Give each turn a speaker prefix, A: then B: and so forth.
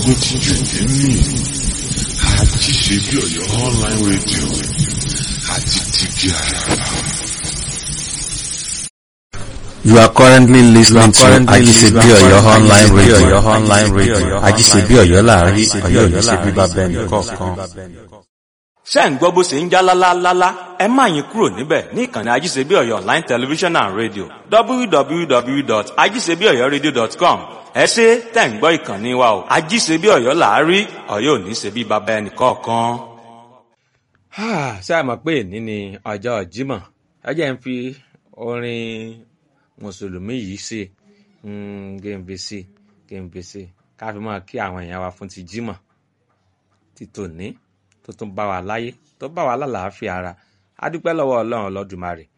A: gbógun ti jù nínú àti ṣe bí ọ̀yọ́ online radio àti tìbí àràbà.
B: You are currently listening to Ajisebi Oyo online radio. online radio. Ajisebi Oyo láàrin Ọ̀yọ́ yìí ṣe bíbá bẹ́ẹ̀ni kọ̀ọ̀kan.
C: ṣé ń gbọ́ bó ṣe ń já lálálálá ẹ má yín kúrò níbẹ̀ ní ìkànnì ajíṣebí ọ̀yọ́ online television and radio www.ajíṣebíọ̀yọ́radio.com ẹ ṣe tẹ̀ ń gbọ́ ìkànnì wa o ajíṣebí ọ̀yọ́ làárí ọ̀yọ́ ò ní ṣe bí baba ẹnì kọ̀ọ̀kan. ṣé a mọ̀ pé èní ni ọjọ́ Jímọ̀ ẹ jẹ́ ń fi orin mùsùlùmí yìí ṣe gèǹbè sí gèǹbè sí ká fi máa kí àwọn èèyàn wa fún ti Jímọ̀ ti tòní tó tún bá wa láyé tó bá wa lálàáfíà ara a dúpẹ́ lọ́wọ́ ọlọ́run ọlọ́dùmarè